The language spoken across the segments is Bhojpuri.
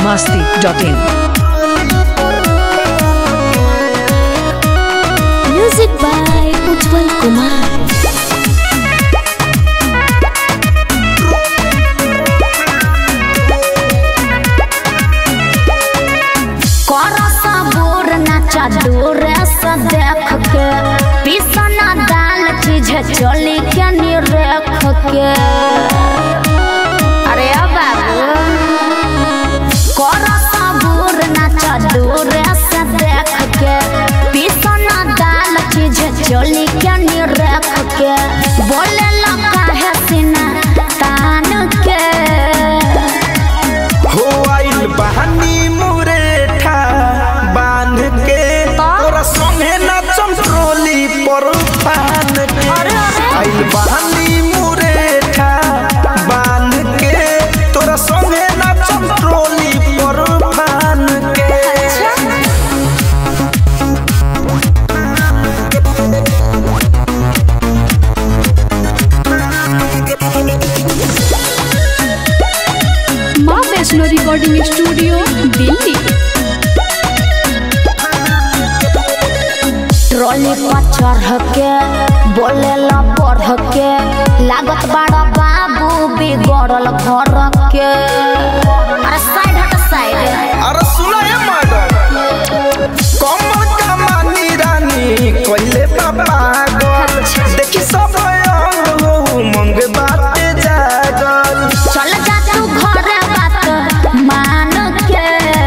masti.in. Music by Ujjwal Kumar. करसा बोर नाचा दूर से देख के पिसना दाल चीज चली के निरेख के अरे अब बाबू करसा बोर नाचा दूर से देख के पिसना दाल चीज चली के निरेख के बोले लगा है सीना तान के हो आइल बहानी मुरेठा बांध के तोरा संगे नाचम ट्रोली पर फान के आइल बहानी मुरेठा बांध के तोरा संगे नाचम ट्रोली पर फान के Maa Vaishno recording studio Delhi trolley पर चढ़ के बोले ला बढ़ के लागत बड़ा बाबू बिगड़ल घर के अरे साइड हट साइड अरे सुना ये मैडम कमल का मानी रानी कोइले बाबा गल देखी सब अंग हो मंग बाते जागल चल जा तू घर बात मान के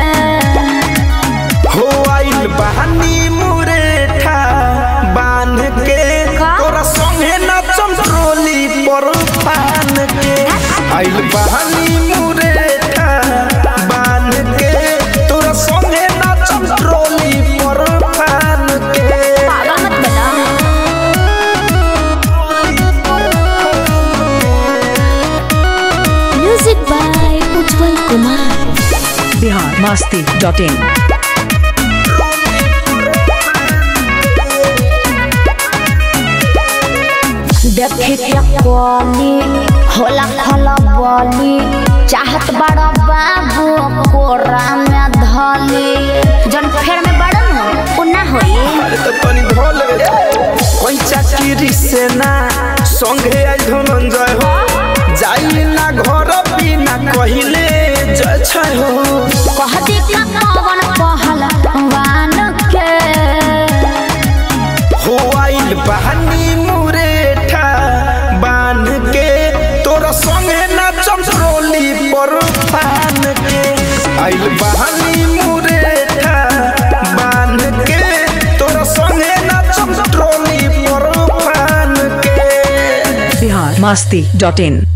हो आइल बहानी मुरेठा बांध के तोरा संगे नाचम ट्रोली पर फान के आइल बहानी मुरेठा बांध के तोरा संगे नाचम ट्रोली पर फान के पागल मत बना music by Ujjwal Kumar Bihar masti.in. देखे के कोली होला खला बोली चाहत बड़ा बाबू कोरा में धली जन फेर में बड़ा न उ ना होई अरे तो तनी धोल कोई चाकरी से ना संगे आई धनंजय हो जाई ना घर बिना कहिले जय छय हो कह दी का पवन पहल वान के हो आइल बहानी मुरेठा बांध के तोरा संगे नाचम ट्रोली पर फान के आइल बहानी मुरेठा बांध के तोरा संगे नाचम ट्रोली पर फान के Bihar masti.in.